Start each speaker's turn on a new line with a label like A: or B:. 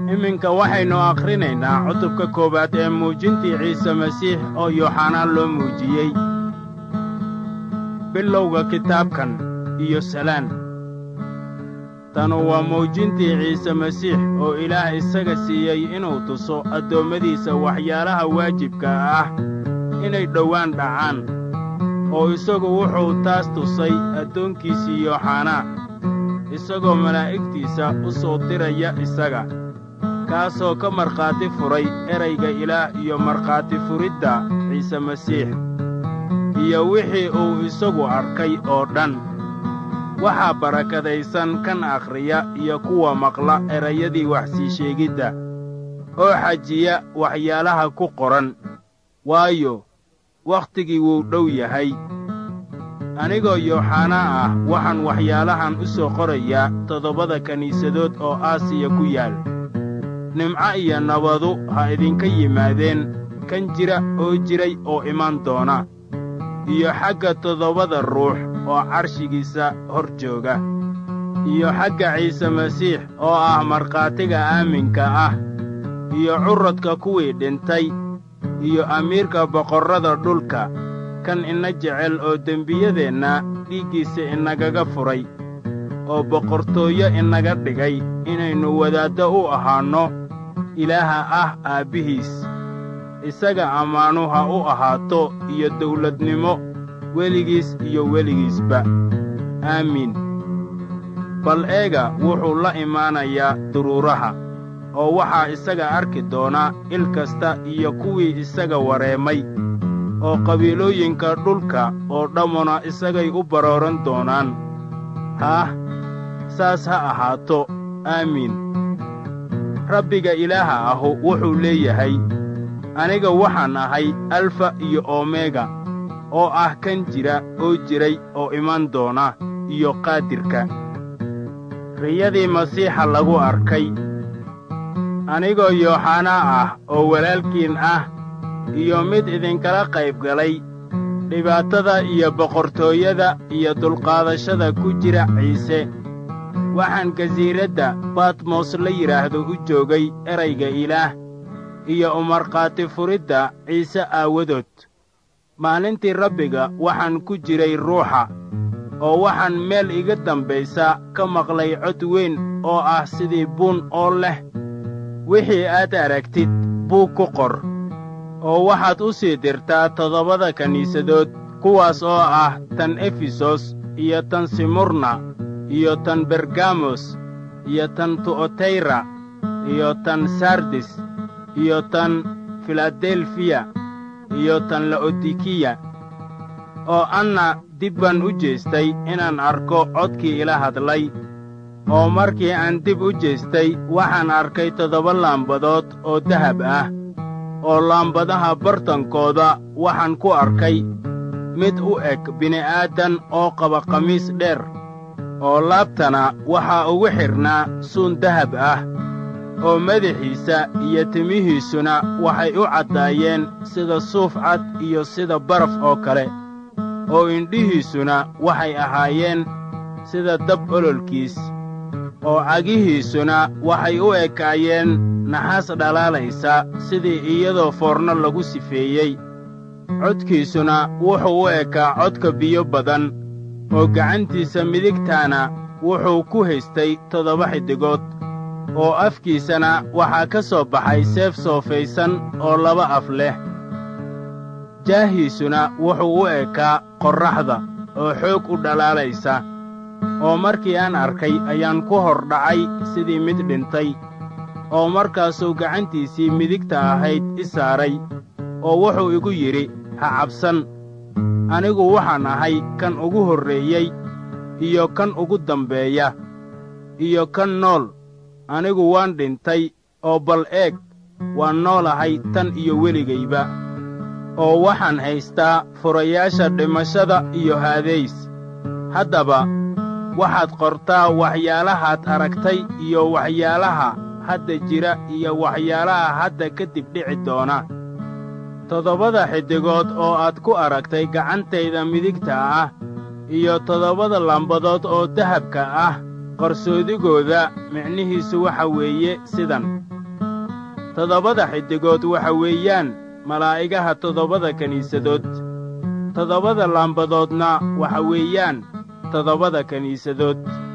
A: iminka waxaynu akhrinaynaa cutubka koowaad ee muujintii ciise masiix oo yooxanaan loo muujiyey bilowga kitaabkan iyo salaan tanu waa muujintii ciise masiix oo ilaah isaga siiyey inuu tuso addoommadiisa waxyaalaha waajibka ah inay dhowaan dhacaan oo isagu wuxuu taas tusay addoonkiisii yooxanaa isagoo malaa'igtiisa u soo diraya isaga kaasoo ka markhaati furay erayga ilaah iyo markhaati furidda ciise masiix iyo wixii uu isagu arkay oo dhan waxaa barakadaysan kan akhriya iyo kuwa maqla erayadii wax sii sheegidda oo xajiya waxyaalaha ku qoran waayo wakhtigii wuu dhow yahay anigoo yooxanaa ah waxaan waxyaalahan u soo qorayaa toddobada kiniisadood oo aasiya ku yaal nimco iyo nabadu ha idinka yimaadeen kan jira oo jiray oo iman doona iyo xagga toddobada ruux oo carshigiisa hor jooga iyo xagga ciise masiix oo ah markhaatiga aaminka ah iyo curradka kuwii dhintay iyo amiirka boqorrada dhulka kan ina jecel oo dembiyadeenna dhiiggiisa inagaga furay oo boqortooyo inaga dhigay inaynu wadaaddo u ahaanno ilaaha ah aabbihiis isaga ammaanu ha u ahaato iyo dawladnimo weligiis iyo weligiisba aamiin bal eega wuxuu la imaanayaa duruuraha oo waxaa isaga arki doona il kasta iyo kuwii isaga wareemay oo qabiilooyinka dhulka oo dhammuna isagay u barooran doonaan haah saas ha ahaato aamiin rabbiga ilaaha ahu wuxuu leeyahay aniga waxaan ahay alfa iyo omega oo ah kan jira oo jiray oo iman doona iyo qaadirka riyadii masiixa lagu arkay anigoo yooxanaa ah oo walaalkiin ah iyo mid idinkala qayb galay dhibaatada iyo boqortooyada iyo dulqaadashada ku jira ciise waxaan gasiiradda batmos la yidhaahdo u joogay erayga ilaah iyo umarkhaati furidda ciise aawadood maalintii rabbiga waxaan ku jiray ruuxa oo waxaan meel iga dambaysa ka maqlay cod weyn oo ah sidii buun oo leh wixii aad aragtid buug ku qor oo waxaad u sii dirtaa toddobada kiniisadood kuwaas oo ah tan efesos iyo tan simurna iyo tan bergamos iyo tan tu'otayra iyo tan sardis iyo tan filadelfiya iyo tan la'odikiya oo anna dib baan u jeestay inaan arko codkii ila hadlay oo markii aan dib u jeestay waxaan arkay toddoba laambadood oo dahab ah oo laambadaha bartankooda waxaan ku arkay mid u eg bini'aadan oo qaba khamiis dheer oo laabtana waxaa ugu xidhnaa suun dahab ah oo madaxiisa iyo timihiisuna waxay u caddaayeen sida suuf cad iyo sida baraf oo kale oo indhihiisuna waxay ahaayeen sida dab ololkiis oo cagihiisuna waxay u ekaayeen naxaas dhalaalaysa sidii iyadoo foorno lagu sifeeyey codkiisuna wuxuu u ekaa codka biyo badan oo gacantiisa midigtaana wuxuu ku haystay toddoba xiddigood oo afkiisana waxaa ka soo baxay seef soofaysan oo laba af leh jaahiisuna wuxuu u ekaa qorraxda oo xoog u dhalaalaysa oo markii aan arkay ayaan ku hor dhacay sidii mid dhintay oo markaasuu gacantiisii midigta ahayd i saaray oo wuxuu igu yidhi ha cabsan anigu waxaan ahay kan ugu horreeyey iyo kan ugu dambeeya iyo kan nool anigu waan dhintay oo bal eeg waan noolahay tan iyo weligayba oo waxaan haystaa furayaasha dhimashada iyo haadays haddaba waxaad qortaa waxyaalahaad aragtay iyo waxyaalaha hadda jira iyo waxyaalaha hadda kadib dhici doona toddobada xiddigood oo aad ku aragtay gacantayda midigta ah iyo toddobada lambadood oo dahabka ah qarsoodigooda micnihiisu waxa weeye sidan toddobada xiddigood waxa weeyaan malaa'igaha toddobada kiniisadood toddobada laambadoodna waxa weeyaan toddobada kiniisadood